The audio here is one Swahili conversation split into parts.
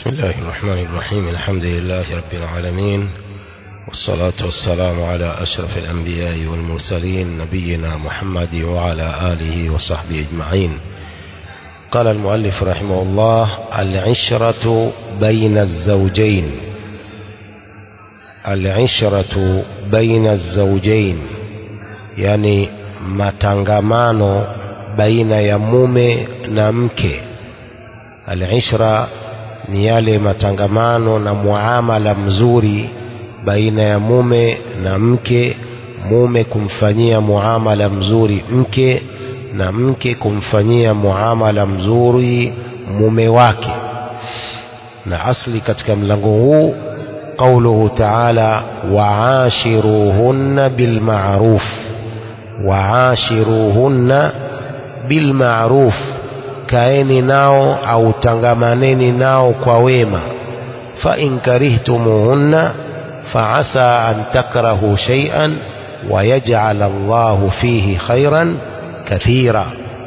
بسم الله الرحمن الرحيم الحمد لله رب العالمين والصلاة والسلام على أشرف الأنبياء والمرسلين نبينا محمد وعلى آله وصحبه أجمعين قال المؤلف رحمه الله العشرة بين الزوجين العشرة بين الزوجين يعني matangamano baina ya mume na mke alishra ni yale matangamano na muamala mzuri baina ya mume na mke mume kumfanyia muamala mzuri mke na mke kumfanyia muamala mzuri mume wake na asli katika mlango huu qauluhu taala waashiruhunna bilmaruf waashiruhunna bilmaruf kaeni nao au tangamaneni nao kwa wema fa in karihtumuhunna faasa an takrahu shay'an ويجعل الله فيه خيرا كثيرا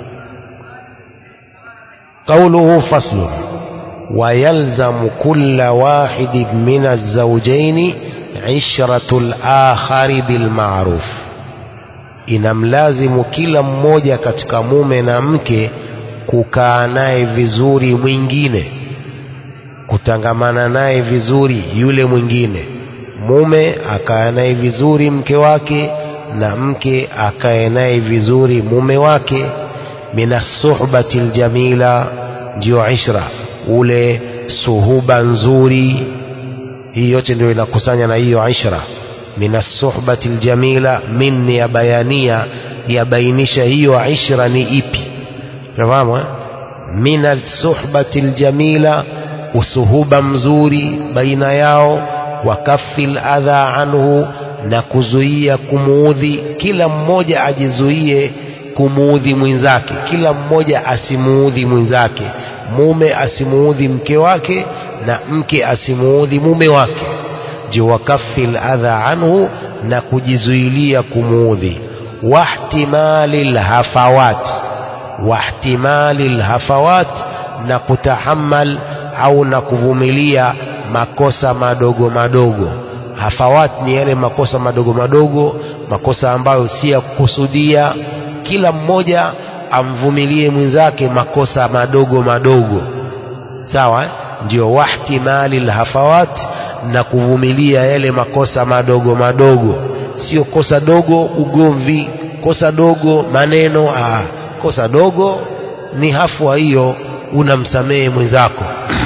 قوله فصل ويلزم كل واحد من الزوجين عشرة الآخر بالمعروف inamlazimu kila mmoja katika mume na mke kukaa naye vizuri mwingine kutangamana naye vizuri yule mwingine mume akae naye vizuri mke wake na mke akae naye vizuri mume wake minasuhbati ljamila ndio ishra ule suhuba nzuri hii yote ndio inakusanya na hiyo ishra minasuhbati ljamila min ya bayania yabainisha hiyo ishra ni ipi fahamu eh? min alsuhbati ljamila usuhuba mzuri baina yao wa kafi ladha anhu na kuzuia kumuudhi kila mmoja ajizuie kumuudhi mwenzake kila mmoja asimuudhi mwenzake mume asimuudhi mke wake na mke asimuudhi mume wake ji wakafi ladha anhu na kujizuilia kumuudhi wahtimali lhafawat wahtimali lhafawat na kutahamal au na kuvumilia makosa madogo madogo hafawat ni yale makosa madogo madogo makosa ambayo si ya kukusudia kila mmoja amvumilie mwenzake makosa madogo madogo sawa eh? ndio wahtimali lhafawat na kuvumilia yale makosa madogo madogo sio kosa dogo ugomvi kosa dogo maneno aa, kosa dogo ni hafwa hiyo unamsamehe mwenzako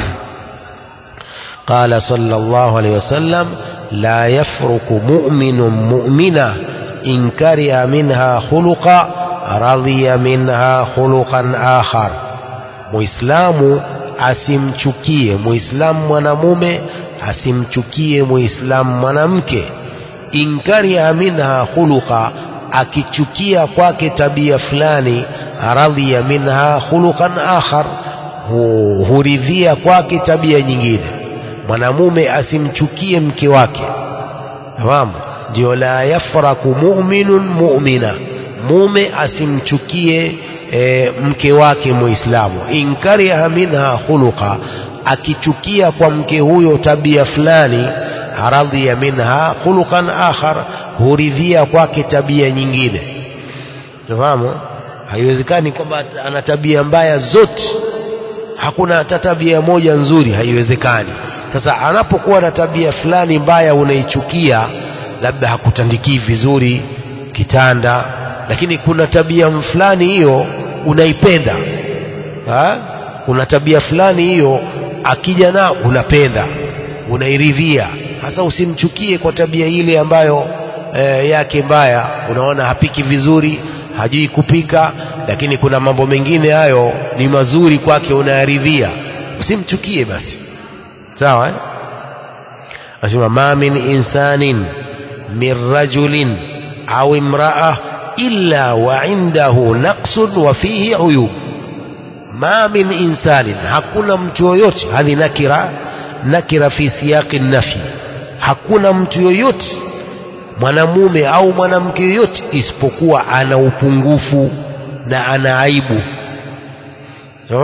قال صلى الله عليه وسلم لا يفرق مؤمن مؤمنة إن كره منها خلقا رضي منها خلقا آخر muislamu asimchukie muislamu mwanamume asimchukie muislamu mwanamke inkariha minha khuluqa akichukia kwake tabia fulani radhiya minha khuluqan akhar huridhia kwake tabia nyingine mwanamume asimchukie mke wake fahamu ndio la yafraku mu'minun mu'mina mume asimchukie e, mke wake muislamu inkariha minha khuluqa akichukia kwa mke huyo tabia fulani radhiya minha khuluqan akhar huridhia kwake tabia nyingine fahamu haiwezekani kwamba ana tabia mbaya zote hakuna hata tabia moja nzuri haiwezekani sasa anapokuwa na tabia fulani mbaya unaichukia labda hakutandikii vizuri kitanda lakini kuna tabia fulani hiyo unaipenda ha? kuna tabia fulani hiyo akija nao unapenda unairidhia hasa usimchukie kwa tabia ile ambayo e, yake mbaya unaona hapiki vizuri hajui kupika lakini kuna mambo mengine hayo ni mazuri kwake unayaridhia usimchukie basi sawa eh? asema ma min insanin min rajulin au imraa illa wa indahu naqsun wa fihi uyub ma min insanin hakuna mtu yoyote hadhi nakira nakira fi siyaqi nafi hakuna mtu yoyote mwanamume au mwanamke yoyote isipokuwa ana upungufu na ana aibu fahamu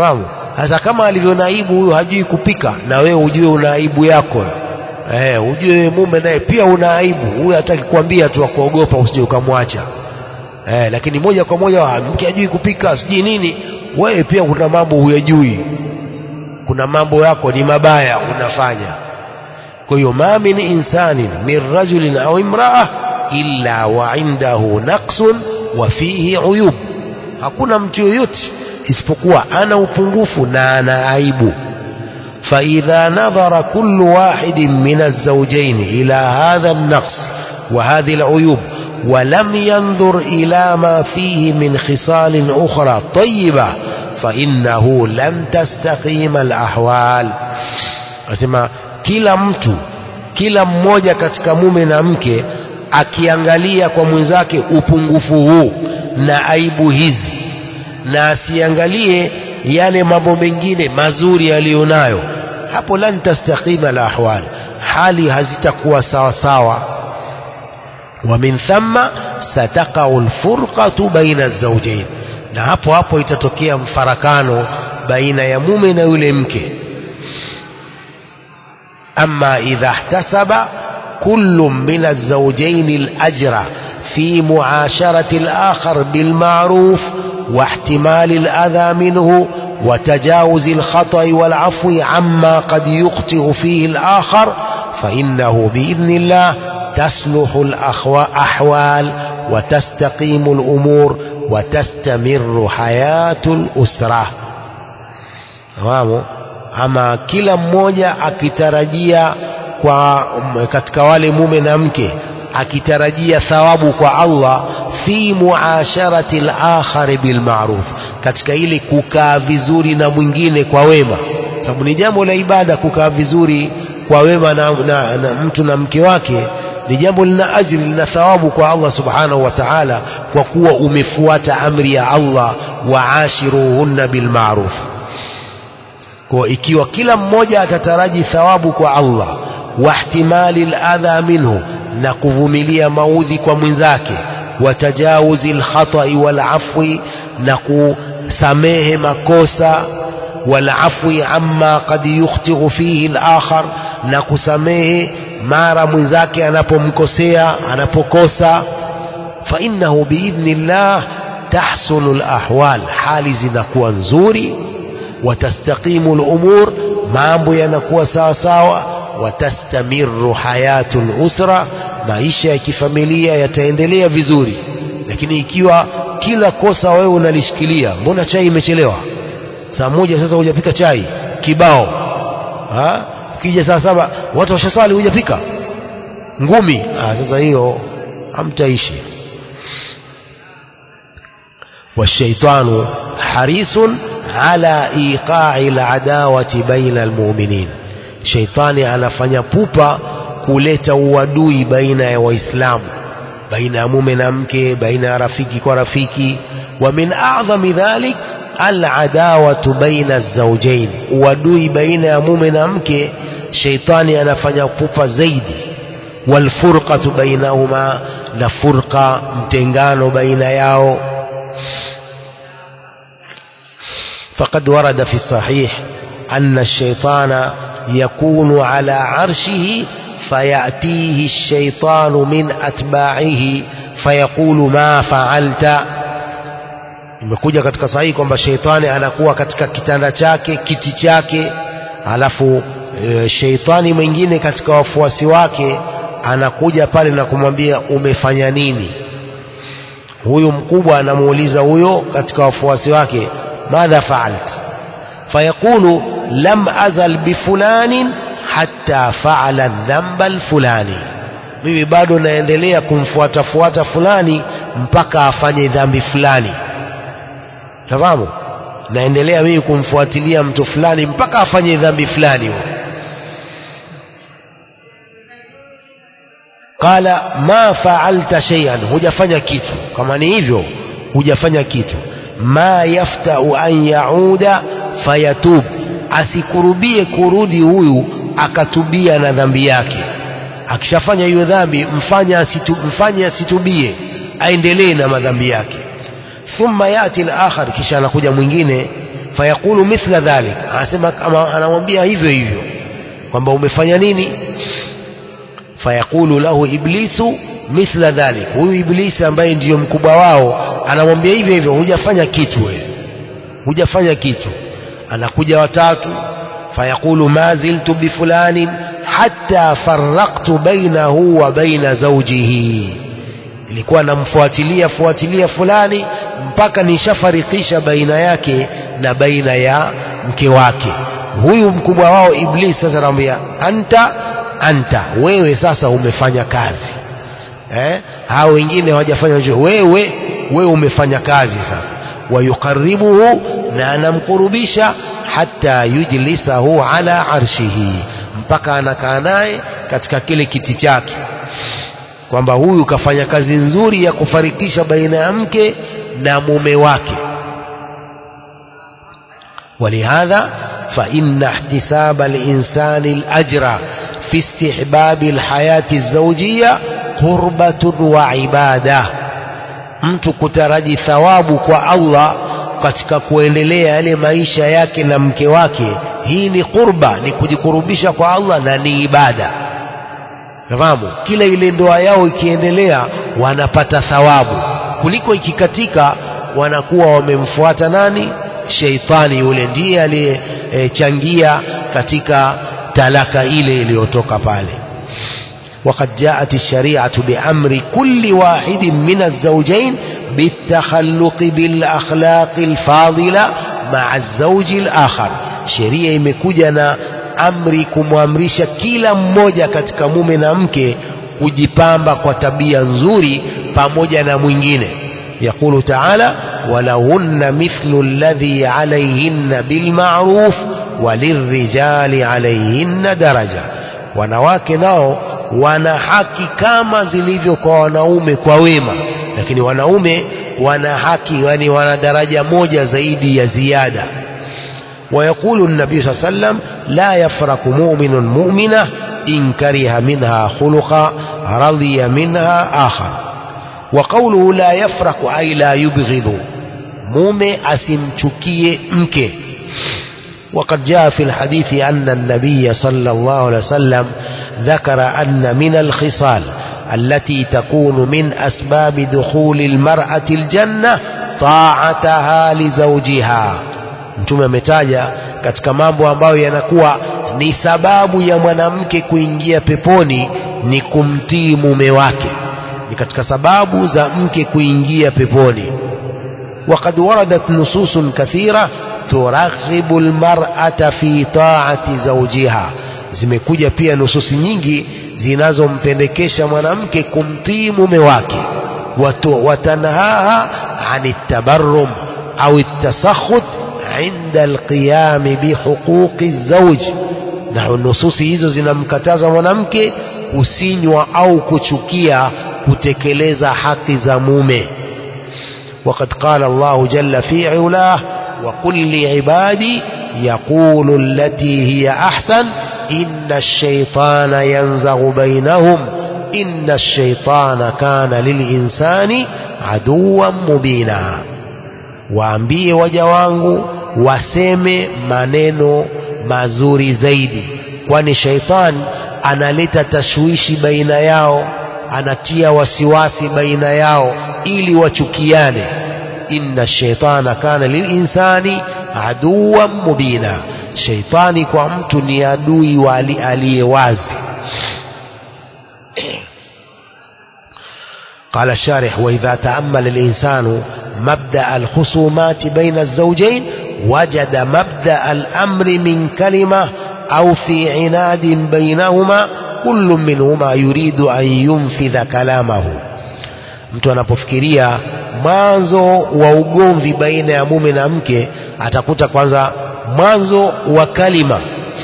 sasa kama alivyo na aibu huyu hajui kupika na wewe ujue una aibu yako eh ujue mume naye pia una aibu huyu hataki kuambia tu akuogopa usije ukamwacha eh lakini moja kwa moja mke hajui kupika sijui nini wewe pia kuna mambo huyajui kuna mambo yako ni mabaya unafanya kwa hiyo ma min insanin min rajulin au imraa illa wa indahu naqsun wa fihi uyub hakuna mtu yoyote isipokuwa ana upungufu na ana aibu فإذا نظر كل واحد من الزوجين إلى هذا النقص وهذه العيوب ولم ينظر إلى ما فيه من خصال أخرى طيبة فإنه لن تستقيم الأحوال أسمع kila mtu kila mmoja katika mume na mke akiangalia kwa mwenzake upungufu huu na aibu hizi na asiangalie yale mambo mengine mazuri yaliyonayo hapo lan tastaqima la ahwal hali hazitakuwa sawa sawa wa min thamma sataqau alfurqatu baina alzawjayn na hapo hapo itatokea mfarakano baina ya mume na yule mke أما إذا احتسب كل من الزوجين الأجر في معاشرة الآخر بالمعروف واحتمال الأذى منه وتجاوز الخطأ والعفو عما قد يخطئ فيه الآخر فإنه بإذن الله تصلح الأحوال وتستقيم الأمور وتستمر حياة الأسرة تمام ama kila mmoja akitarajia kwa katika wale mume na mke akitarajia thawabu kwa Allah fi muasharati al-akhar bil ma'ruf katika ile kukaa vizuri na mwingine kwa wema sababu ni jambo la ibada kukaa vizuri kwa wema na, na, na mtu na mke wake ni jambo lina ajri lina thawabu kwa Allah subhanahu wa ta'ala kwa kuwa umefuata amri ya Allah waashiruhunna bil ma'ruf kwa ikiwa kila mmoja atataraji thawabu kwa Allah wahtimali al-adha minhu na kuvumilia maudhi kwa mwenzake watajawuzi al-khata'i wal-afwi na kusamehe makosa wal-afwi amma qad yukhti'u fihi al-akhar na kusamehe mara mwenzake anapomkosea anapokosa fa innahu biidhnillah tahsulu al-ahwal hali zinakuwa nzuri watastaqimu al-umur mambo yanakuwa sawa sawa watastamiru hayatul usra maisha ya kifamilia yataendelea vizuri lakini ikiwa kila kosa wewe unalishikilia mbona chai imechelewa saa moja sasa hujapika chai kibao ha kija saa saba watu washasali hujapika ngumi ah sasa hiyo hamtaishi والشيطان حريص على إيقاع العداوة بين المؤمنين sheitani anafanya pupa kuleta uadui baina ya waislamu baina ya mume na mke baina ya rafiki kwa rafiki wa min a'dhami dhalik al'adawatu baina az-zawjayn uadui baina ya mume na mke sheitani anafanya pupa zaidi walfurqatu bainahuma na furqa mtengano baina yao فقد ورد في الصحيح أن الشيطان يكون على عرشه فيأتيه الشيطان من أتباعه فيقول ما فعلت imekuja katika sahihi kwamba sheitani anakuwa katika kitanda chake kiti chake alafu e, sheitani mwingine katika wafuasi wake anakuja pale na kumwambia umefanya nini huyu mkubwa anamuuliza huyo katika wafuasi wake madha faalt fayaqulu lam azal bifulanin hatta faala dhamba alfulani mimi bado naendelea kumfuatafuata fulani mpaka afanye dhambi fulani tafahamu naendelea mimi kumfuatilia mtu fulani mpaka afanye dhambi fulani qala ma faalta shay'an hujafanya kitu kama ni hivyo hujafanya kitu ma yaftau an yauda fayatub asikurubie kurudi huyu akatubia na dhambi yake akishafanya hiyo dhambi mfanye asitu, mfanye asitubie aendelee na madhambi yake thumma yati al-akhar kisha anakuja mwingine fayaqulu mithla dhalik anasema kama anamwambia hivyo hivyo kwamba umefanya nini fayaqulu lahu iblisu mithla dhalik huyu iblisi ambaye ndiyo mkubwa wao anamwambia hivyo hivyo hujafanya kitu wewe hujafanya kitu anakuja watatu fayaqulu ma ziltu bifulanin hatta faraqtu bainahu wa baina zawjihi ilikuwa namfuatilia fuatilia fulani mpaka nishafarikisha baina yake na baina ya mke wake huyu mkubwa wao iblis sasa anamwambia anta anta wewe sasa umefanya kazi eh? hao wengine hawajafanya chochote wewe wewe umefanya kazi sasa wayukaribuhu na anamkurubisha hata yujlisahu ala arshihi mpaka anakaa naye katika kile kiti chake kwamba huyu kafanya kazi nzuri ya kufarikisha baina ya mke na mume wake ولهذا فإن احتساب الإنسان الأجر في استحباب الحياة الزوجية قربة وعبادة mtu kutaraji thawabu kwa Allah katika kuendelea yale maisha yake na mke wake hii ni qurba ni kujikurubisha kwa Allah na ni ibada fahamu kila ile ndoa yao ikiendelea wanapata thawabu kuliko ikikatika wanakuwa wamemfuata nani sheitani yule ndiye aliyechangia katika talaka ile iliyotoka pale وقد جاءت الشريعة بأمر كل واحد من الزوجين بالتخلق بالأخلاق الفاضلة مع الزوج الآخر sheria imekuja na amri kumwamrisha kila mmoja katika mume na mke kujipamba kwa tabia nzuri pamoja na mwingine يقول تعالى ولهن مثل الذي عليهن بالمعروف وللرجال عليهن درجة wanawake nao wana haki kama zilivyo kwa wanaume kwa wema lakini wanaume wana haki yani wana daraja moja zaidi ya ziada ويقول النبي صلى الله عليه وسلم لا يفرق مؤمن مؤمنة إن كره منها خلقا رضي منها آخر وقوله لا يفرق أي لا يبغض مومي أسمتكي مكي وقد جاء في الحديث أن النبي صلى الله عليه وسلم ذكر أن من الخصال التي تكون من أسباب دخول المرأة الجنة طاعتها لزوجها mtume ametaja katika mambo ambayo yanakuwa ni sababu ya mwanamke kuingia peponi ni kumtii mume wake ni katika sababu za mke kuingia peponi وقد وردت نصوص كثيرة ترغب المرأة في طاعة زوجها zimekuja pia nususi nyingi zinazompendekesha mwanamke kumtii mume wake watanhaha ani tabarrum au tasakhut inda alqiyami bihuquqi zawj na nususi hizo zinamkataza mwanamke kusinywa au kuchukia kutekeleza haki za mume وقد قال الله جل في علاه وقل لعبادي يقول التي هي أحسن إن الشيطان ينزغ بينهم إن الشيطان كان للإنسان عدوا مبينا waambie waja wangu waseme maneno mazuri zaidi kwani shaitan analeta tashwishi baina yao anatia wasiwasi baina yao ili wachukiane inna shaitana kana lilinsani aduwan mubina shaitani kwa mtu ni adui wa aliye wazi قال الشارح وإذا تأمل الإنسان مبدأ الخصومات بين الزوجين وجد مبدأ الأمر من كلمة أو في عناد بينهما كل منهما يريد أن ينفذ كلامه mtu anapofikiria mwanzo wa ugomvi baina ya mume na mke atakuta kwanza mwanzo wa kalima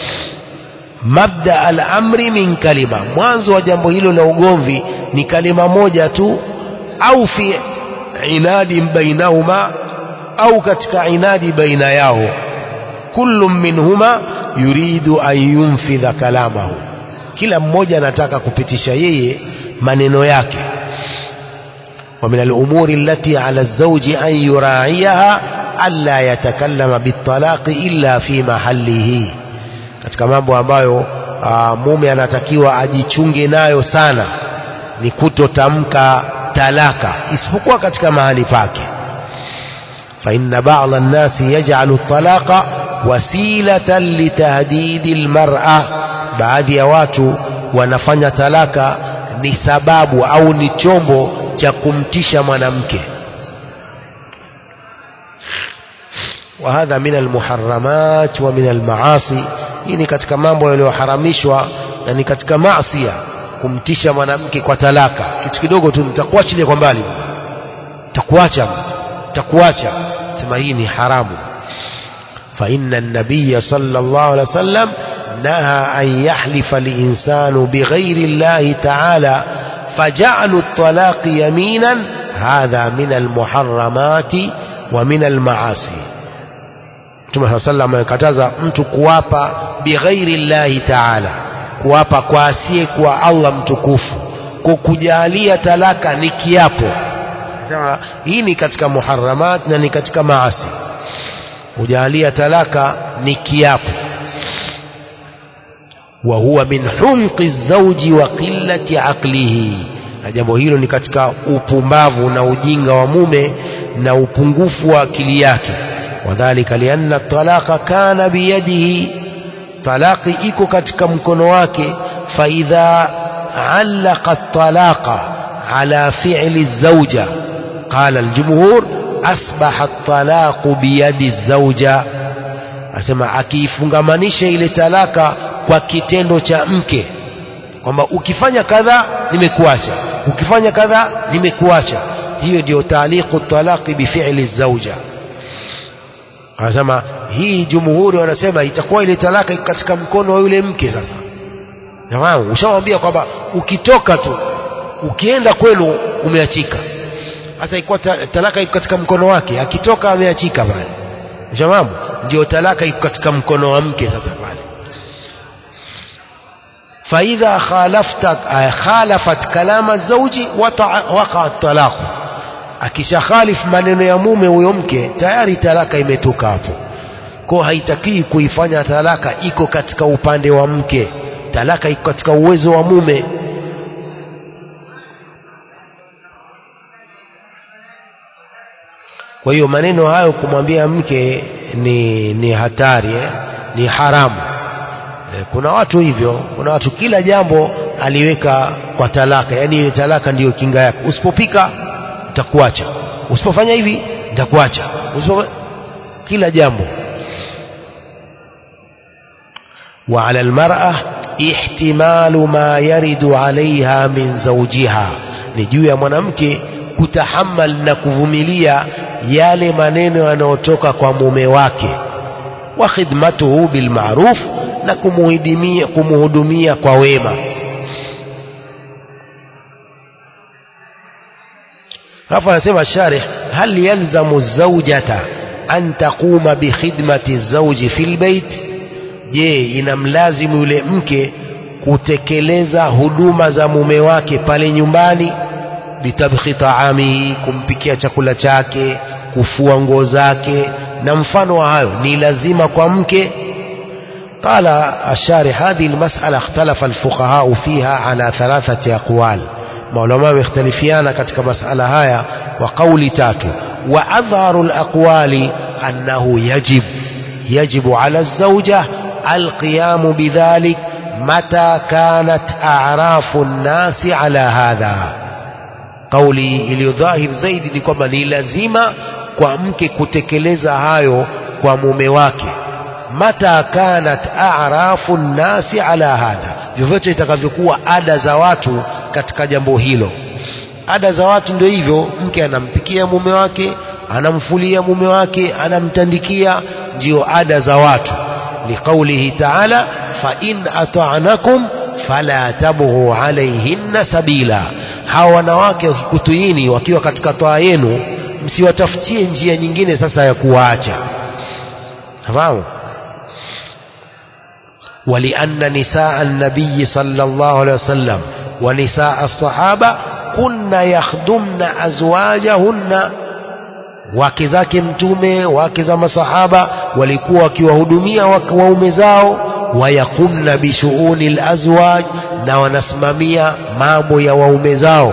mabda al-amri min kalima mwanzo wa jambo hilo la ugomvi ni kalima moja tu au fi inadi bainahuma au katika inadi baina yao kullu minhuma yuridu an yunfidha kalamahu kila mmoja anataka kupitisha yeye maneno yake ومن الأمور التي على الزوج أن يراعيها alla yatakallama bitalaqi illa fi mahalihi katika mambo ambayo aa, mume anatakiwa ajichunge nayo sana ni kutotamka talaka isipokuwa katika mahali pake fa inna ba'dha an-nasi yaj'alu at-talaqa wasilatan litahdidi al-mar'a baadhi ya watu wanafanya talaka ni sababu au ni chombo cha kumtisha mwanamke وهذا من المحرمات ومن المعاصي hii ni katika mambo yaliyoharamishwa na ni katika maasi kumtisha mwanamke kwa talaka kitu kidogo tu nitakuachilia kwa mbali nitakuacha nitakuacha sema hii ni haramu fa inna an-nabiy sallallahu alaihi wasallam naha an yahlifa al-insanu bighairi Allah ta'ala faja'alu at-talaq yaminan hadha min al-muharramati wa min al-ma'asi Mtume صلى الله amekataza mtu kuwapa bighairi llahi taala kuwapa kwa asiye kwa Allah mtukufu kwa kujalia talaka ni kiapo sema hii ni katika muharramat na ni katika maasi kujalia talaka ni kiapo wa huwa min humqi zawji wa qillati aqlihi na jambo hilo ni katika upumbavu na ujinga wa mume na upungufu wa akili yake وذلك لأن الطلاق كان بيده طلاق iko katika mkono wake فإذا علق الطلاق على فعل الزوجة قال الجمهور أصبح الطلاق بيد الزوجة asema akiifungamanisha ile talaka kwa kitendo cha mke kwamba ukifanya kadha nimekuacha ukifanya kadha nimekuacha hiyo ndio taaliqu talaqi bifi'li zauja anasema hii jumhuri wanasema itakuwa ile talaka katika mkono wa yule mke sasa jamaa ushamwambia kwamba ukitoka tu ukienda kwenu umeachika sasa ikuwa talaka iko katika mkono wake akitoka ameachika pale jamaa ndio talaka iko katika mkono wa mke sasa pale فإذا خالفت خالفت كلام الزوج وقع الطلاق akishakhalif maneno ya mume huyo mke tayari talaka imetoka hapo kwa haitakii kuifanya talaka iko katika upande wa mke talaka iko katika uwezo wa mume kwa hiyo maneno hayo kumwambia mke ni ni hatari eh? ni haramu eh, kuna watu hivyo kuna watu kila jambo aliweka kwa talaka yani ile talaka ndiyo kinga yake usipopika nitakuacha usipofanya hivi nitakuacha usipo kila jambo وعلى المرأة احتمال ما يرد عليها من زوجها ni juu ya mwanamke kutahamal na kuvumilia yale maneno yanayotoka kwa mume wake wa khidmatuhu bilmaruf na kumuhudumia kumuhudumia kwa wema hapa anasema sharih hal yalzamu zawjata an taquma bi khidmati zawji fil bait je inamlazimu yule mke kutekeleza huduma za mume wake pale nyumbani bitabkhi taamihi kumpikia chakula chake kufua nguo zake na mfano wa hayo ni lazima kwa mke قال الشارح هذه المسألة اختلف الفقهاء فيها على ثلاثة أقوال maulama wamekhtalifiana katika masala haya wa kauli tatu wa adharu alaqwali annahu yajib yajibu ala alzawja alqiyamu bidhalik mata kanat a'rafu nnasi ala hadha kauli iliyodhahir zaidi ni kwamba ni lazima kwa mke kutekeleza hayo kwa mume wake mata kanat a'rafu nnasi ala hadha vyovyote itakavyokuwa ada za watu katika jambo hilo ada za watu ndio hivyo mke anampikia mume wake anamfulia mume wake anamtandikia ndio ada za watu liqaulihi ta'ala fa in ata'nakum fala tabghu alayhinna sabila hawa wanawake wakikutuyini wakiwa katika toa yenu msiwatafutie njia nyingine sasa ya kuwaacha fahamu ولأن نساء النبي صلى الله عليه وسلم ونساء الصحابة كن يخدمن أزواجهن wake zake mtume wake za masahaba walikuwa wakiwahudumia waume zao wayakumna bishuuni lazwaj na wanasimamia mambo ya waume zao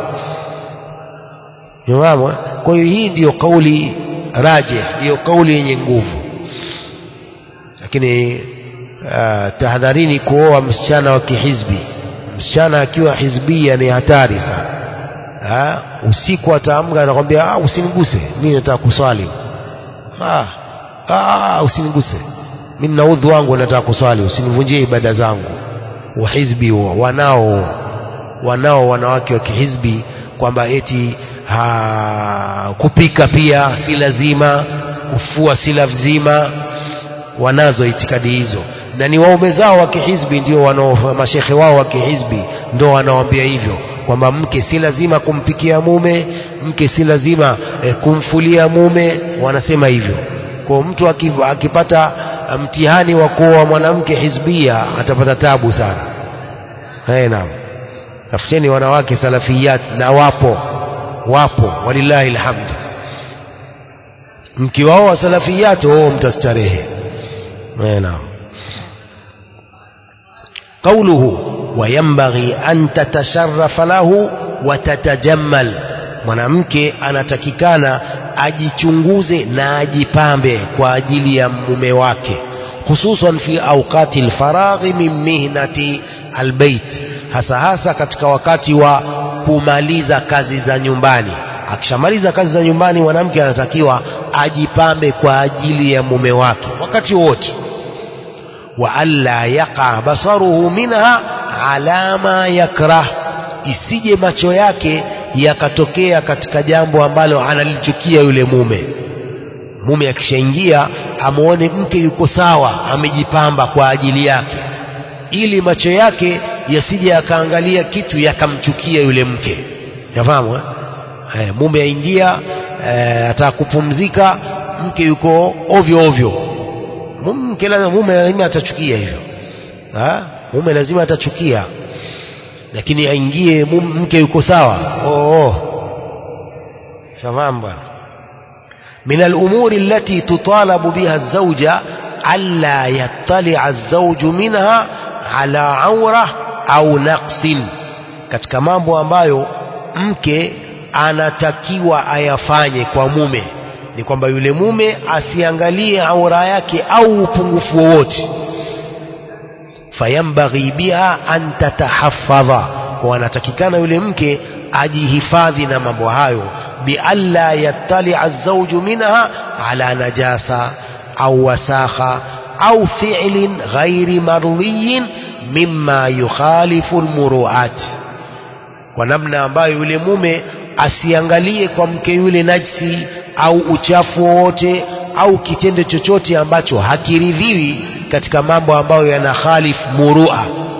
Unafahamu? Kwa hiyo hii ndiyo kauli raje, ndiyo kauli yenye nguvu. Lakini uh, tahadharini kuoa msichana wa kihizbi. Msichana akiwa hizbia ni hatari sana. Ha? Usiku ataamka anakwambia ah, usiniguse, mimi nataka kuswali. Ah, ah, usiniguse, mimi na udhu wangu nataka kuswali, usinivunjie ibada zangu. Uhizbi huo wanao wanao wanawake wa kihizbi kwamba eti ha, kupika pia si lazima, kufua si lazima. Wanazo itikadi hizo, na ni waume zao wa kihizbi ndio wanao, mashekhe wao wa kihizbi ndio wanaoambia hivyo kwamba mke si lazima kumpikia mume, mke si lazima eh, kumfulia mume. Wanasema hivyo. Kwa mtu akipata mtihani wa kuoa mwanamke hizbia atapata tabu sana. Hey, naam, tafuteni wanawake salafiyat na wapo wapo walillahi alhamd. Mkiwaoa salafiyat oo, mtastarehe. Naam, qauluhu wayambaghi an tatasharafa lahu wa tatajammal, mwanamke anatakikana ajichunguze na ajipambe kwa ajili ya mume wake, hususan fi awqati alfaraghi min mihnati albayt, hasa hasa katika wakati wa kumaliza kazi za nyumbani. Akishamaliza kazi za nyumbani, mwanamke anatakiwa ajipambe kwa ajili ya mume wake wakati wote. wa alla yaqa basaruhu minha ala ma yakrah, isije macho yake yakatokea katika jambo ambalo analichukia yule mume. Mume akishaingia amwone mke yuko sawa, amejipamba kwa ajili yake, ili macho yake yasije yakaangalia kitu yakamchukia yule mke. Yafahamu eh? Eh, mume aingia eh, ataka kupumzika, mke yuko ovyo ovyo, mke lazima, mume lazima atachukia hivyo ha? Mume lazima atachukia, lakini aingie mke yuko sawa. Oh, oh. Shafahamu bwana. min alumuri allati tutalabu biha alzauja alla yattalia alzauju minha ala aura au naqsin, katika mambo ambayo mke anatakiwa ayafanye kwa mume ni kwamba yule mume asiangalie aura yake au upungufu wowote. Fayambaghi biha an tatahafadha, kwa anatakikana yule mke ajihifadhi na mambo hayo, bialla yattalia alzauju minha ala najasa au wasakha au fi'lin ghairi mardhiyin mimma yukhalifu almuruat, kwa namna ambayo yule mume asiangalie kwa mke yule najsi au uchafu wowote au kitendo chochote ambacho hakiridhiwi katika mambo ambayo yana khalif murua.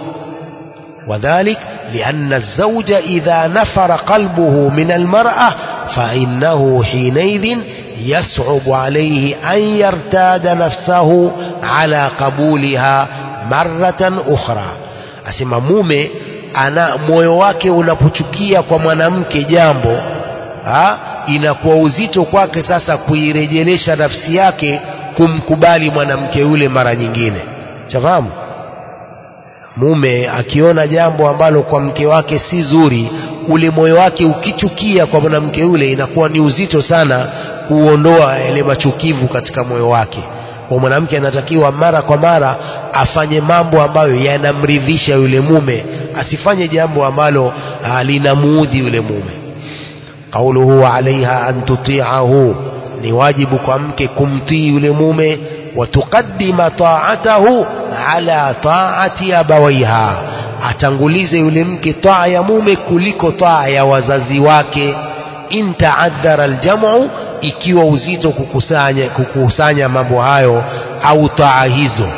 Wadhalik lianna alzauja idha nafara qalbuhu min almar'a fa innahu hinaidhin yas'ubu alayhi an yartada nafsahu ala qabuliha maratan ukhra, asema mume ana moyo wake unapochukia kwa mwanamke jambo ha, inakuwa uzito kwake sasa kuirejelesha nafsi yake kumkubali mwanamke yule mara nyingine. Chafahamu, mume akiona jambo ambalo kwa mke wake si zuri, ule moyo wake ukichukia kwa mwanamke yule, inakuwa ni uzito sana kuondoa yale machukivu katika moyo wake. Kwa mwanamke anatakiwa mara kwa mara afanye mambo ambayo yanamridhisha yule mume, asifanye jambo ambalo linamuudhi yule mume. Qauluhu alaiha an tutiahu, ni wajibu kwa mke kumtii yule mume. Wa tuqaddima taatahu ala taati abawaiha, atangulize yule mke taa ya mume kuliko taa ya wazazi wake. In taadhara aljamu, ikiwa uzito kukusanya, kukusanya mambo hayo au taa hizo,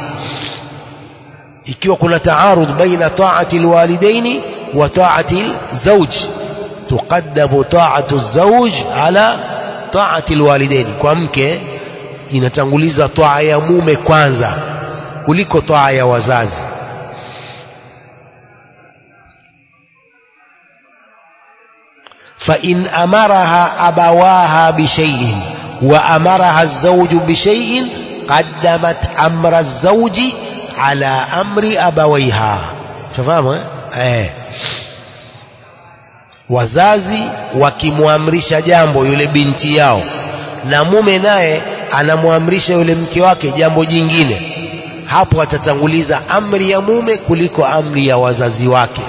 ikiwa kuna taarudh baina taati alwalidaini wa taati alzauj tuqaddamu taatu zauj ala taati alwalidaini, kwa mke inatanguliza taa ya mume kwanza kuliko taa ya wazazi. فإن أمرها أبواها بشيء وأمرها الزوج بشيء قدمت أمر الزوج على أمر أبويها شفاهم eh wazazi wakimwamrisha jambo yule binti yao na mume naye anamwamrisha yule mke wake jambo jingine hapo atatanguliza amri ya mume kuliko amri ya wazazi wake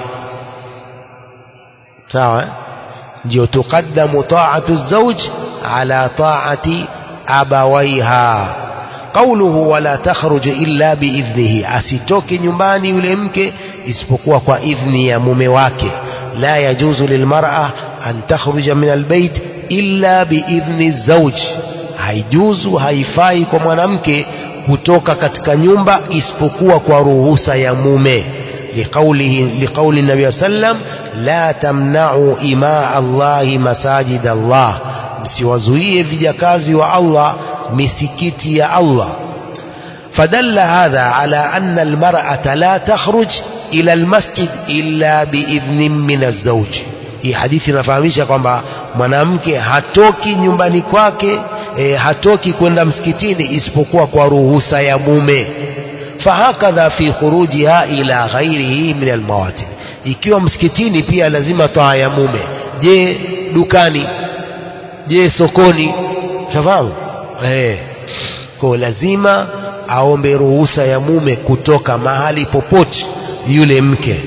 sawa ndio tuqaddamu ta'atu zawj ala ta'ati abawaiha qawluhu wala takhruj illa biidhnihi asitoke nyumbani yule mke isipokuwa kwa idhni ya mume wake la yajuzu lilmar'a an takhruja min albayt illa biidhni zawj haijuzu haifai kwa mwanamke kutoka katika nyumba isipokuwa kwa ruhusa ya mume liqaulihi liqauli nabii sallam la tamna'u ima Allahi masajid Allah msiwazuie vijakazi wa Allah misikiti ya Allah فدل هذا على أن المرأة لا تخرج إلى المسجد إلا بإذن من الزوج hii hadithi inafahamisha kwamba mwanamke hatoki nyumbani kwake e, hatoki kwenda msikitini isipokuwa kwa ruhusa ya mume fahakadha fi khurujiha ila ghairihi min almawatin ikiwa msikitini pia lazima taa ya mume je dukani je sokoni shafahamu eh kwa lazima aombe ruhusa ya mume kutoka mahali popote yule mke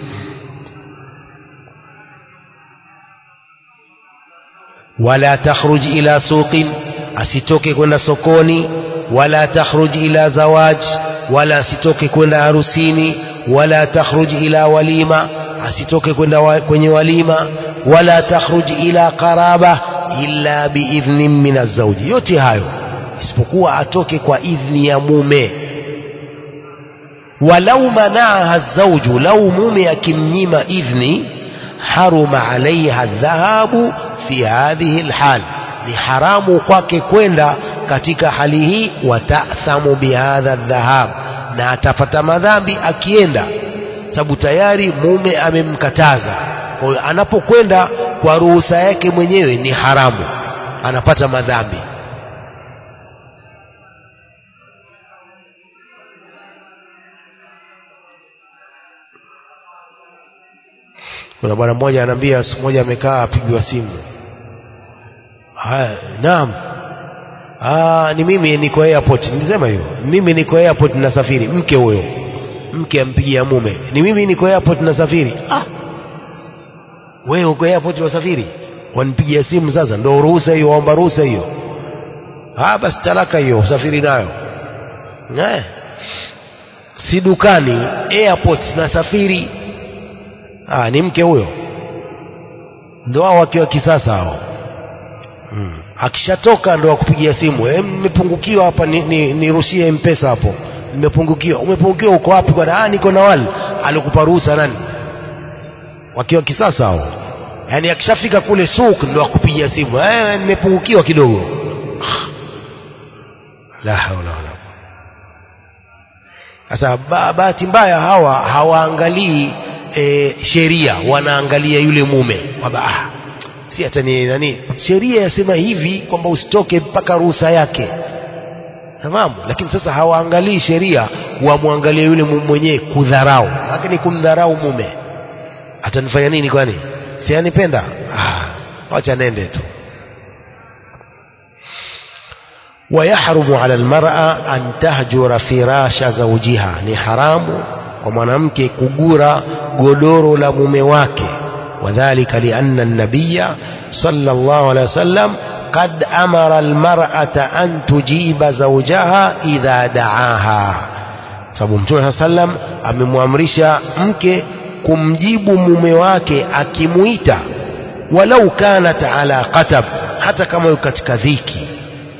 wala takhruj ila suqin asitoke kwenda sokoni wala takhruj ila zawaj wala asitoke kwenda harusini wala takhruj ila walima asitoke kwenda wa, kwenye walima wala takhruj ila qaraba illa biidhnin min azawji yote hayo isipokuwa atoke kwa idhni ya mume walau manaaha zawju lau mume akimnyima idhni haruma alaiha dhahabu fi hadhihi alhal ni haramu kwake kwenda katika hali hii watathamu bihadha dhahab na atapata madhambi akienda sababu tayari mume amemkataza kwa hiyo anapokwenda kwa ruhusa yake mwenyewe ni haramu anapata madhambi kuna bwana mmoja anaambia siku moja amekaa apigwa simu haya naam ah ni mimi niko airport nilisema hiyo mimi niko airport nasafiri mke huyo mke ampigia mume ni mimi niko airport nasafiri ah wewe uko airport wasafiri wanipigia simu sasa ndio ruhusa hiyo waomba ruhusa hiyo ah basi talaka hiyo usafiri nayo eh si dukani airport nasafiri ah ni mke huyo ndo hao wakiwa kisasa hao hmm. akishatoka ndo akupigia simu eh nimepungukiwa hapa nirushie ni, ni mpesa hapo nimepungukiwa umepungukiwa uko wapi bwana ah niko na wali alikupa ruhusa nani wakiwa kisasa hao yani akishafika kule suk ndo akupigia simu eh nimepungukiwa kidogo la haula wala sasa bahati mbaya hawa hawaangalii e, sheria wanaangalia yule mume kwamba ah, si hata ni nani sheria yasema hivi kwamba usitoke mpaka ruhusa yake tamam lakini sasa hawaangalii sheria wamwangalia yule mwenyewe kudharau lakini kumdharau mume atanifanya nini kwani si anipenda ah, wacha nende tu ويحرم على المرأة أن تهجر فراش زوجها ni haramu kwa mwanamke kugura godoro la mume wake wadhalika lianna nabiya sallallahu alaihi wasallam qad amara almar'ata an tujiba zawjaha idha da'aha sababu mtume sallam amemwamrisha mke kumjibu mume wake akimuita walau kanat ala qatab hata kama yuko katika dhiki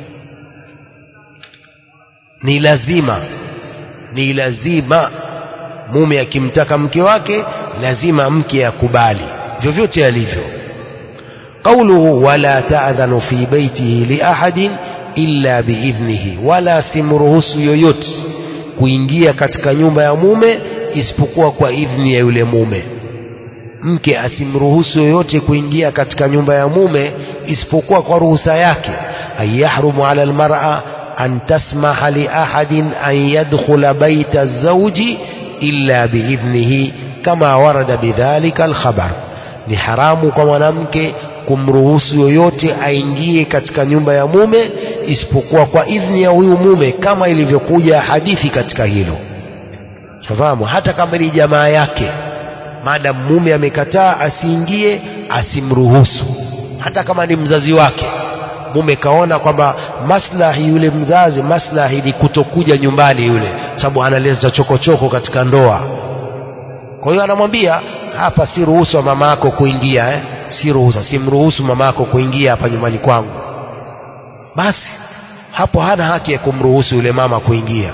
ni lazima ni lazima mume akimtaka mke wake lazima mke akubali vyovyote alivyo qawluhu wala ta'dhanu fi baitihi li ahadin illa biidhnihi wala simruhusu yoyote kuingia katika nyumba ya mume isipokuwa kwa idhni ya yule mume mke asimruhusu yoyote kuingia katika nyumba ya mume isipokuwa kwa ruhusa yake ay yahrumu ala almar'a an tasmaha li ahadin an yadkhula baita zawji illa biidhnihi kama warada bidhalika alkhabar ni haramu kwa mwanamke kumruhusu yoyote aingie katika nyumba ya mume isipokuwa kwa idhni ya huyu mume kama ilivyokuja hadithi katika hilo fahamu hata kama ni jamaa yake maadamu mume amekataa asiingie asimruhusu hata kama ni mzazi wake mume kaona kwamba maslahi yule mzazi maslahi ni kutokuja nyumbani yule sababu analeta chokochoko katika ndoa kwa hiyo anamwambia hapa si ruhusu mama yako kuingia eh? si ruhusa simruhusu mama yako kuingia hapa nyumbani kwangu basi hapo hana haki ya kumruhusu yule mama kuingia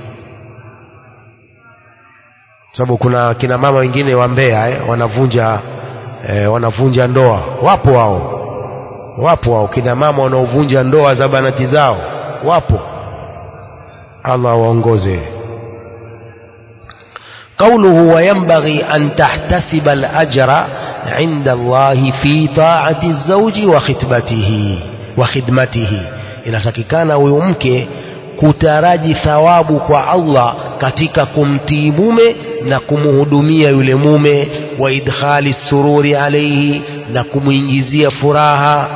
sababu kuna kina mama wengine wa Mbeya eh, wanavunja eh, wanavunja ndoa wapo wao wapo wao kina mama wanaovunja ndoa za banati zao wapo Allah waongoze قوله وينبغي أن تحتسب الأجر عند الله في طاعة الزوج وخدمته وخدمته inatakikana huyu mke kutaraji thawabu kwa Allah katika kumtii mume na kumhudumia yule mume wa idkhali sururi alaihi na kumwingizia furaha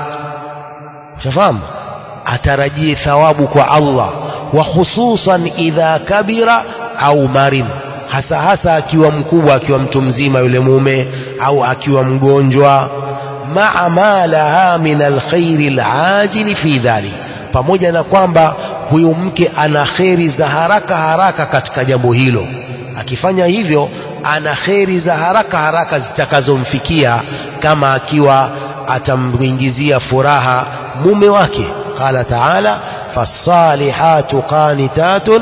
shafahamu atarajie thawabu kwa Allah wa khususan idha kabira au marin hasa hasa akiwa mkubwa akiwa mtu mzima yule mume au akiwa mgonjwa maa ma laha min alkhairi alajili fi dhalik pamoja na kwamba huyu mke ana kheri za haraka haraka katika jambo hilo akifanya hivyo ana kheri za haraka haraka zitakazomfikia kama akiwa atamwingizia furaha mume wake qala taala fasalihatu qanitatun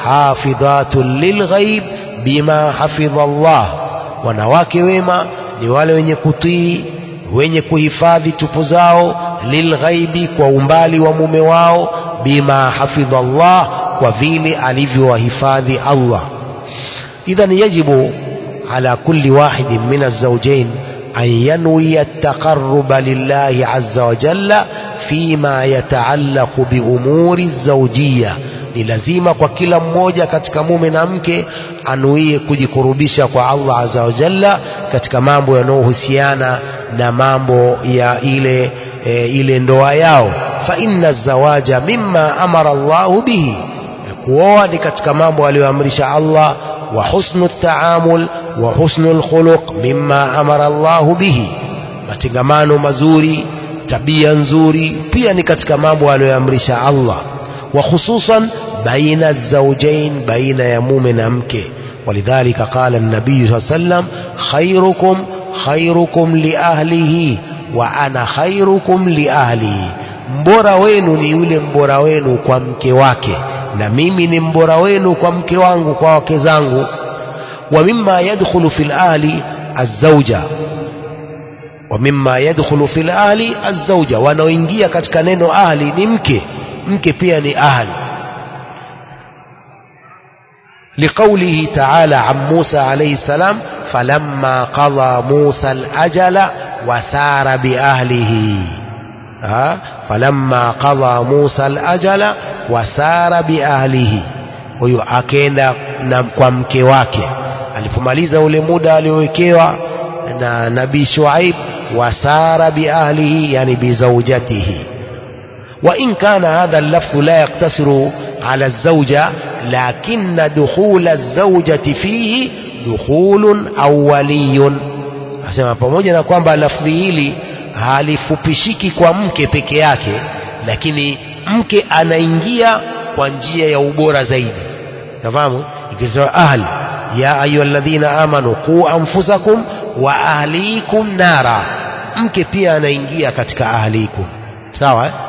hafidhatun lilghaib bima hafidha Allah wanawake wema ni wale wenye kutii wenye kuhifadhi tupu zao lilghaibi kwa umbali wa mume wao bima hafidha Allah kwa vile alivyowahifadhi Allah idhan yajibu ala kulli wahidin min alzawjain an yanwiya at-taqarruba lillahi azza wa jalla fima yataallaqu bi umuri zawjiyya ni lazima kwa kila mmoja katika mume na mke anuie kujikurubisha kwa Allah azza wa jalla katika mambo yanayohusiana na mambo ya ile e, ile ndoa yao fa inna zawaja mimma amara Allahu bihi kuoa ni katika mambo aliyoamrisha Allah wa husnu taamul wa husnu alkhuluq mimma amara Allahu bihi matengamano mazuri tabia nzuri pia ni katika mambo aliyoamrisha Allah wa khususan baina الزوجين بين يموم نمك ولذلك قال النبي صلى الله عليه وسلم خيركم خيركم لأهله وأنا خيركم لأهلي mbora wenu ni yule mbora wenu kwa mke wake na mimi ni mbora wenu kwa mke wangu kwa wake zangu wa mimma yadkhulu fil ahli azauja wa mimma yadkhulu fil ahli azauja wanaoingia katika neno ahli ni mke mke pia ni ahli لقوله تعالى عن موسى عليه السلام فلما قضى موسى الأجل وسار بأهله ها فلما قضى موسى الأجل وسار بأهله huyu akenda na kwa mke wake alipomaliza ule muda aliowekewa na nabii Shuaib wasara biahlihi yani bizaujatihi wa in kana hadha al-lafdh la yaktasiru على الزوجة لكن دخول الزوجة فيه دخول أولي asema pamoja na kwamba lafdhi hili halifupishiki kwa mke peke yake lakini mke anaingia kwa njia ya ubora zaidi nafahamu ikisema ahli ya ayyuhalladhina amanu qu anfusakum wa ahlikum nara mke pia anaingia katika ahlikum sawa eh?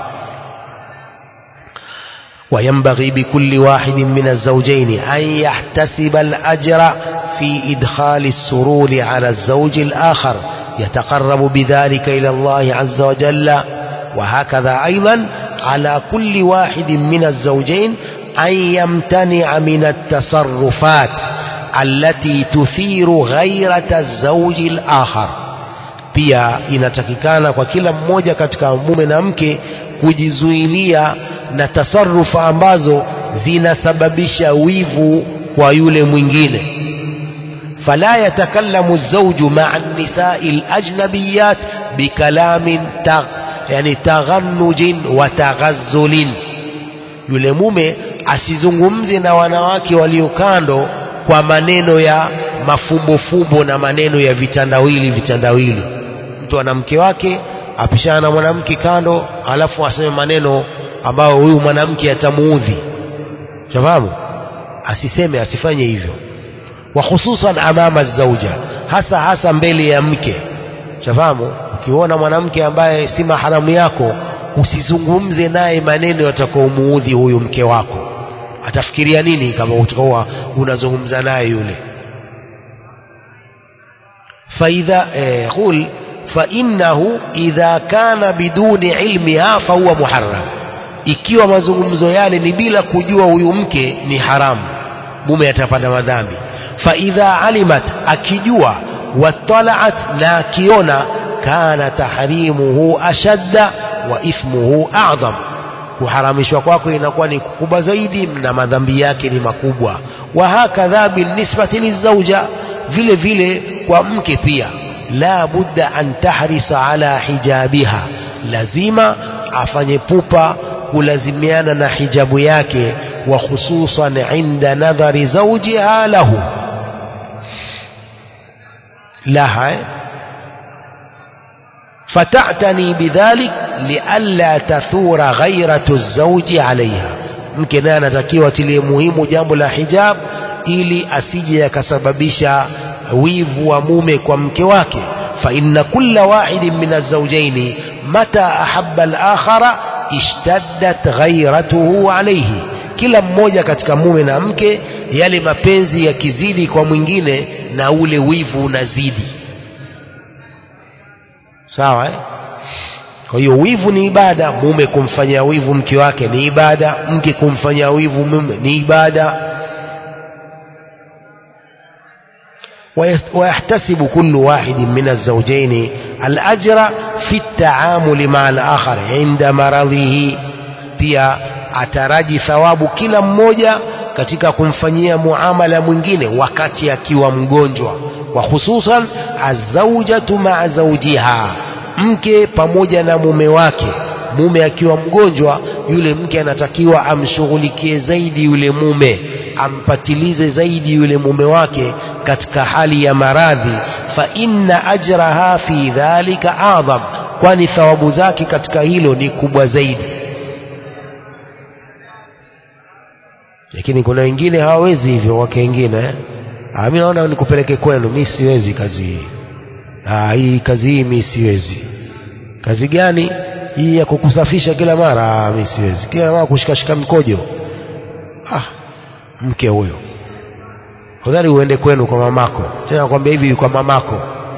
وينبغي بكل واحد من الزوجين أن يحتسب الأجر في إدخال السرور على الزوج الآخر يتقرب بذلك إلى الله عز وجل وهكذا أيضا على كل واحد من الزوجين أن يمتنع من التصرفات allati tuthiru ghairata zauji al-akhar pia inatakikana kwa kila mmoja katika mume na mke kujizuilia na tasarufu ambazo zinasababisha wivu kwa yule mwingine fala yatakallamu zawju ma'a an-nisa'i al-ajnabiyat bikalamin tagh yani taghannujin wa taghazzulin yule mume asizungumze na wanawake walio kando kwa maneno ya mafumbofumbo na maneno ya vitandawili vitandawili mtu ana mke wake apishana na mwanamke kando alafu aseme maneno ambayo huyu mwanamke atamuudhi shafahamu asiseme asifanye hivyo wa hususan amama zauja hasa hasa mbele ya mke shafahamu ukiona mwanamke ambaye si maharamu yako usizungumze naye maneno yatakaomuudhi huyu mke wako atafikiria nini kama utakuwa unazungumza naye yule faidha eh, qul فإنه إذا كان بدون علمها فهو محرم ikiwa mazungumzo yale ni bila kujua huyu mke ni haramu mume atapata madhambi faidha alimat akijua watalaat na akiona kana tahrimuhu ashadda wa ithmuhu a'dham kuharamishwa kwako inakuwa ni kukubwa zaidi na madhambi yake ni makubwa wa hakadha binisbati lizauja vile vile kwa mke pia la budda an tahrisa ala hijabiha lazima afanye pupa kulazimiana na hijabu yake wa khususan inda nadhari zawjiha lahu laha فتعتني بذلك لئلا تثور غيرة الزوج عليها mke naye anatakiwa tilie muhimu jambo la hijab ili asije akasababisha wivu wa mume kwa mke wake فإن كل واحد من الزوجين متى أحب الآخر اشتدت غيرته عليه kila mmoja katika mume na mke yale mapenzi yakizidi kwa mwingine na ule wivu unazidi sawa eh? kwa hiyo wivu ni ibada mume kumfanyia wivu mke wake ni ibada mke kumfanyia wivu mume ni ibada ويحتسب كل واحد من الزوجين الأجر في التعامل مع الآخر عند مرضه pia ataraji thawabu kila mmoja katika kumfanyia muamala mwingine wakati akiwa mgonjwa wa hususan azaujatu maa zaujiha mke pamoja na mume wake mume akiwa mgonjwa yule mke anatakiwa amshughulikie zaidi yule mume ampatilize zaidi yule mume wake katika hali ya maradhi fa inna ajraha fi dhalika adham kwani thawabu zake katika hilo ni kubwa zaidi lakini kuna wengine hawawezi hivyo wake wengine eh? ah, mi naona nikupeleke kwenu mi siwezi kazi hii ah, hii kazi hii mi siwezi kazi gani hii ya kukusafisha kila mara ah, mi siwezi kila mara kushikashika mkojo ah, mke huyo hodhari uende kwenu kwa mamako tena nakwambia hivi kwa mamako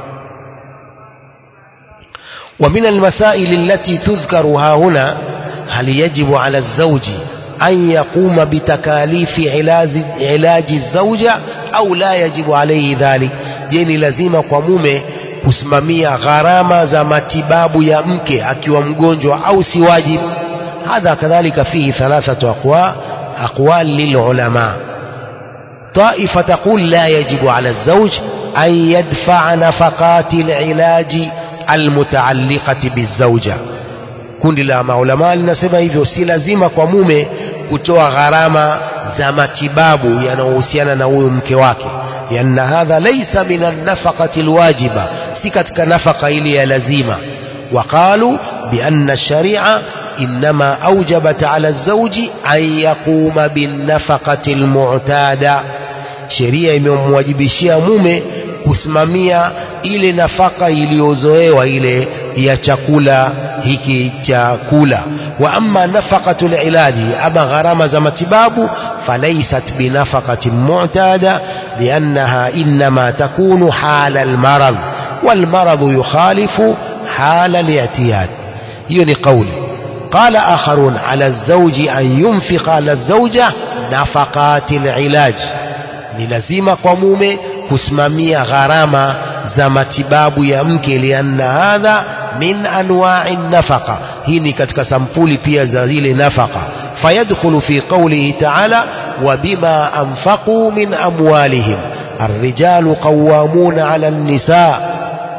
ومن المسائل التي تذكر ها هنا هل يجب على الزوج أن يقوم بتكاليف علاج, علاج الزوجة أو لا يجب عليه ذلك جيني لازم قمومه kusimamia gharama za matibabu ya mke akiwa mgonjwa au si wajib hadha kadhalika fihi thalathatu aqwa aqwal lilulama طائفة تقول لا يجب على الزوج أن يدفع نفقات العلاج المتعلقة بالزوجة kundi la maulama linasema hivyo si lazima kwa mume kutoa gharama za matibabu yanayohusiana na huyo mke wake lianna hadha laisa min annafaqati alwajiba si katika nafaka ile ya lazima waqalu bianna ash-shari'a inma awjabat ala az-zawji an yaquma binnafaqati almu'tada sheria imemwajibishia mume kusimamia ile nafaka iliyozoewa ile ya chakula hiki cha kula wa amma nafaqatul ilaji ama gharama za matibabu falaysat binafaqatin mu'tada liannaha inma takunu hala almarad والمرض يخالف حال الاعتياد hiyo ni قولي قال آخرون على الزوج أن ينفق على الزوجة نفقات العلاج ni lazima kwa mume kusimamia gharama za matibabu ya mke lianna hadha min anwa'i nafaqa hii ni katika sampuli pia za zile nafaka fayadkhulu fi qawlihi ta'ala wa bima anfaqu min amwalihim الرجال قوامون على النساء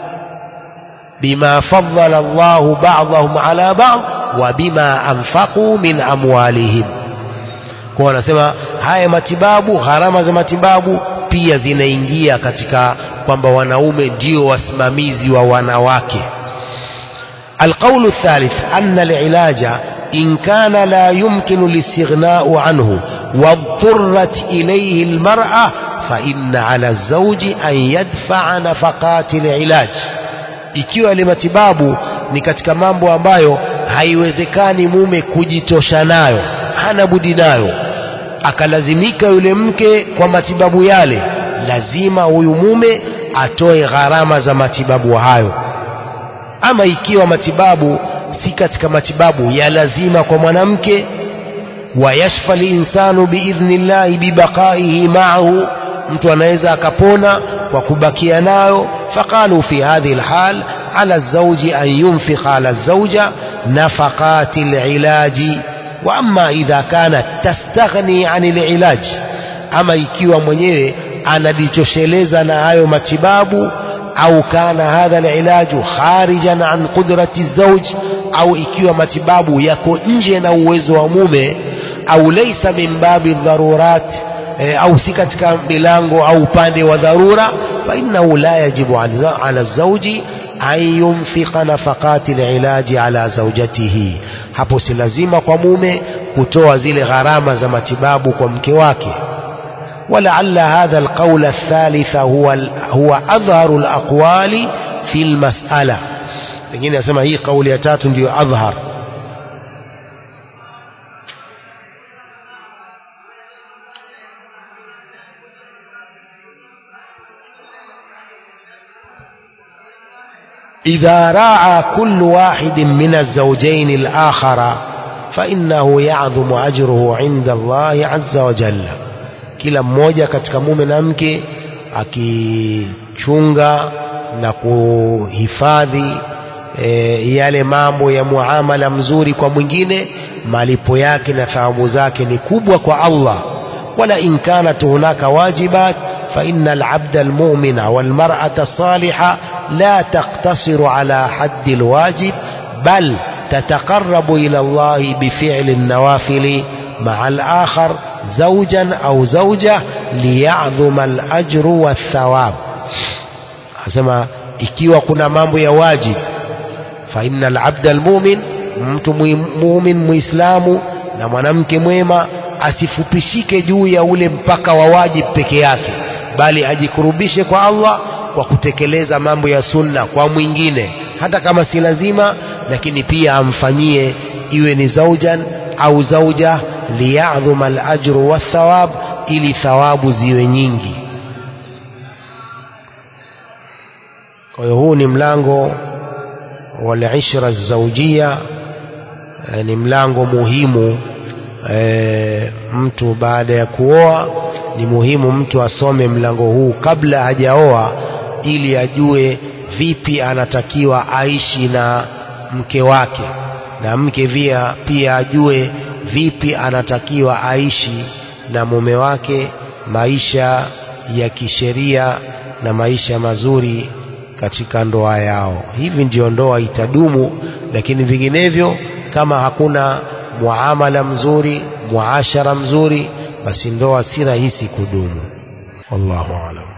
بما فضل الله بعضهم على بعض وبما أنفقوا من أموالهم kwa wanasema haya matibabu gharama za matibabu pia zinaingia katika kwamba wanaume ndio wasimamizi wa wanawake القول الثالث أن العلاج إن كان لا يمكن الاستغناء عنه واضطرت إليه المرأة فإن على الزوج أن يدفع نفقات العلاج ikiwa ile matibabu ni katika mambo ambayo haiwezekani mume kujitosha nayo hana budi nayo akalazimika yule mke kwa matibabu yale lazima huyu mume atoe gharama za matibabu hayo ama ikiwa matibabu si katika matibabu ya lazima kwa mwanamke wayashfa linsanu biidhnillahi bibaqaihi maahu mtu anaweza akapona kwa kubakia nayo faqalu fi hadhihi alhal ala alzawji an yunfiqa ala alzawja nafaqati alilaji wa amma idha kanat tastaghni an alilaj ama ikiwa mwenyewe anajitosheleza na hayo matibabu au kana hadha alilaju kharijan an qudrati zawj au ikiwa matibabu yako nje na uwezo wa mume au laysa min babi dharurat e, au si katika milango au upande wa dharura fa innahu la yajibu ala zawji an yunfiqa nafaqati alilaji ala zawjatihi hapo si lazima kwa mume kutoa zile gharama za matibabu kwa mke wake ولعل هذا القول الثالث هو هو أظهر الأقوال في المسألة pengine nasema hii kauli ya tatu ndiyo adhhar إذا راعى كل واحد من الزوجين الآخر فإنه يعظم أجره عند الله عز وجل kila mmoja katika mume na mke akichunga na kuhifadhi e, yale mambo ya muamala mzuri kwa mwingine malipo yake na thawabu zake ni kubwa kwa Allah wala in kanat hunaka wajibat fa inna al-abda al-mu'mina wal mar'ata as-saliha la taqtasiru ala haddi al-wajib bal تتقرب إلى الله بفعل النوافل مع الآخر زوجا أو زوجة ليعظم الأجر والثواب أسمى ikiwa kuna mambo ya wajib fa inna alabda almumin mtu mumin muislamu na mwanamke mwema asifupishike juu ya ule mpaka wa wajib peke yake bali ajikurubishe kwa Allah kwa kutekeleza mambo ya sunna kwa mwingine hata kama si lazima lakini pia amfanyie iwe ni zaujan au zauja liyadhuma alajru wathawab ili thawabu ziwe nyingi kwa hiyo huu ni mlango walishra zaujia e, ni mlango muhimu e, mtu baada ya kuoa ni muhimu mtu asome mlango huu kabla hajaoa ili ajue vipi anatakiwa aishi na mke wake na mke pia pia ajue vipi anatakiwa aishi na mume wake maisha ya kisheria na maisha mazuri katika ndoa yao hivi ndio ndoa itadumu lakini vinginevyo kama hakuna muamala mzuri muashara mzuri basi ndoa si rahisi kudumu wallahu alam